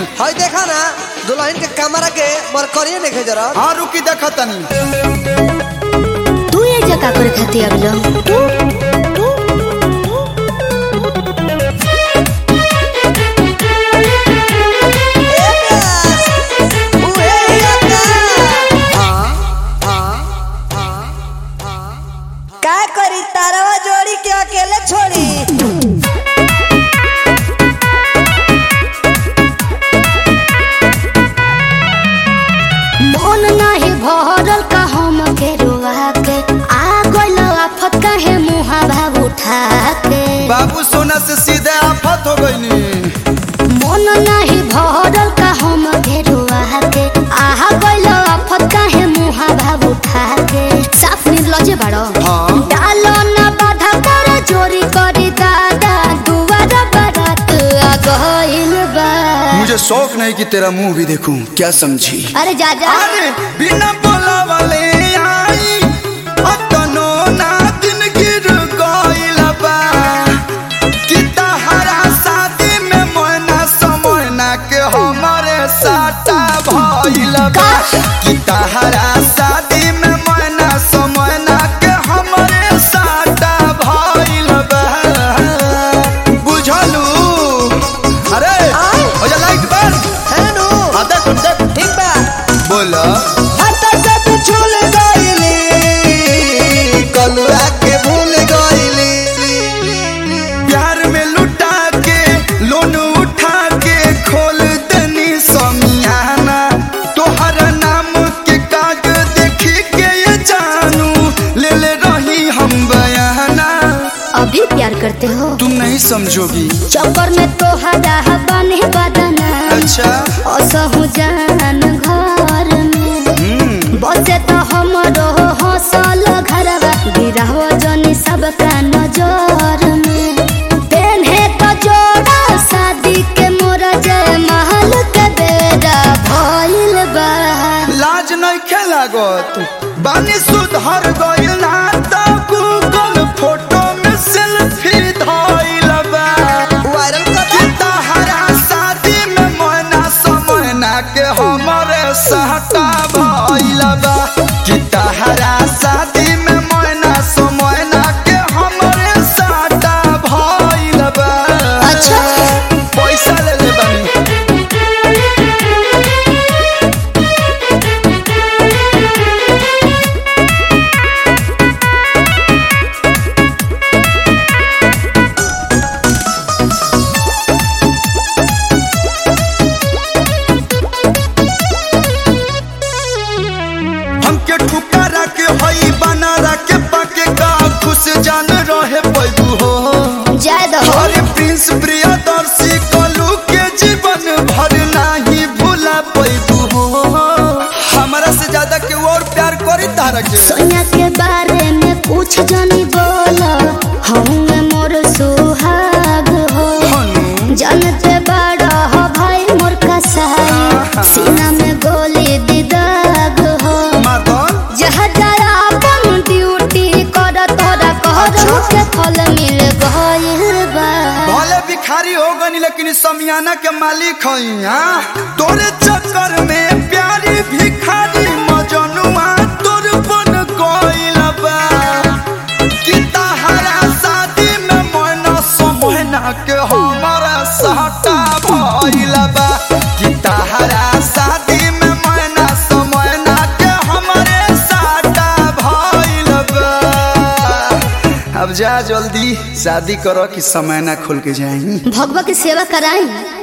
हई देखा ना दुल्हन के कमरा के मरकरिए देखे जरा हाँ रुकी देखा तनी तू ये जगह करे खाती अबलो ए प्यास, उहे हिया का। का करी तारवा जोड़ी के अकेले छोड़ी मन नाही भरल का हम के रुआ के आ गइल आफत काहे मुहा भाव उठा के बाबू सोना से सीधे आफत हो गई मन नाही भरल का हम के रुआ के आ गइल आफत काहे मुहा भाव उठा के साफ निर्लजे बाड़ो हाँ। डालो ना बाधा कर चोरी करी दादा दुआर बारात आ गइल बा मुझे शौक नहीं कि तेरा मुंह भी देखूं क्या समझी अरे जा जा अरे बिना बोला वाले आई अतनो ना दिन गिर गइल बा कि तहरा शादी में मोना समोना के हमारे साटा भइल बा कि तहरा शादी में मोना समोना के हमारे साटा भइल बा बुझलू अरे हो जा लाइट बंद है नु हाँ देख देख ठीक बा बोला हटा से तू छूल गइली कलुआ के भूल गइली प्यार में लुटा के लोन उठा के खोल दनी समियाना तोहर नाम के काग देखी के ये जानू ले ले रही हम बयाना अभी प्यार करते हो तुम नहीं समझोगी चक्कर में तो हरा बने बदना अच्छा असहु जान घर में हम्म बसे तो हमरो हसल घरवा गिरहव जनी सबका नजर में पेन्हे तो जोड़ा शादी के मोर जय महल के बेरा भइल बा लाज नहीं खेलागत बानी सुधर गइल ना तो गूगल फोटो में सेल्फी धइल बा वायरल कर कि तहरा शादी में मोना समोना के हमरे सहटा भइल बा कि तहरा शादी में मोना समोना के हमरे सहटा भइल बा अच्छा। पैसा ले ले बानी हमके ठुकारा के हई बनारा के पाके का खुश जान रहे पैबू हो जय दहो अरे प्रिंस प्रियदर्शी कलू के जीवन भर नहीं भूला पैबू हो हमारा से ज्यादा के और प्यार करी तारा के सोनिया के बारे में कुछ जानी बोला हम मोर सुहाग हो हनु जानते बड़ा हो भाई मोर कसाई सीना में गोली दिदाग हो मदन जहाँ जरा अपन ड्यूटी कर तोरा कहरो के फल मिल गइल बा भले भिखारी हो गनी लेकिन समियाना के मालिक हई हाँ? तोरे चक्कर में प्यारी भिखारी मजनुआ तोर बन गइल बा कि तहरा शादी में मोना समोना के हमारा सहटा भइल बा कि तहरा शादी में मोना समोना के हमारे सहटा भइल बा अब जा जल्दी शादी करो कि समय ना खुल के जाई भगवा की सेवा कराई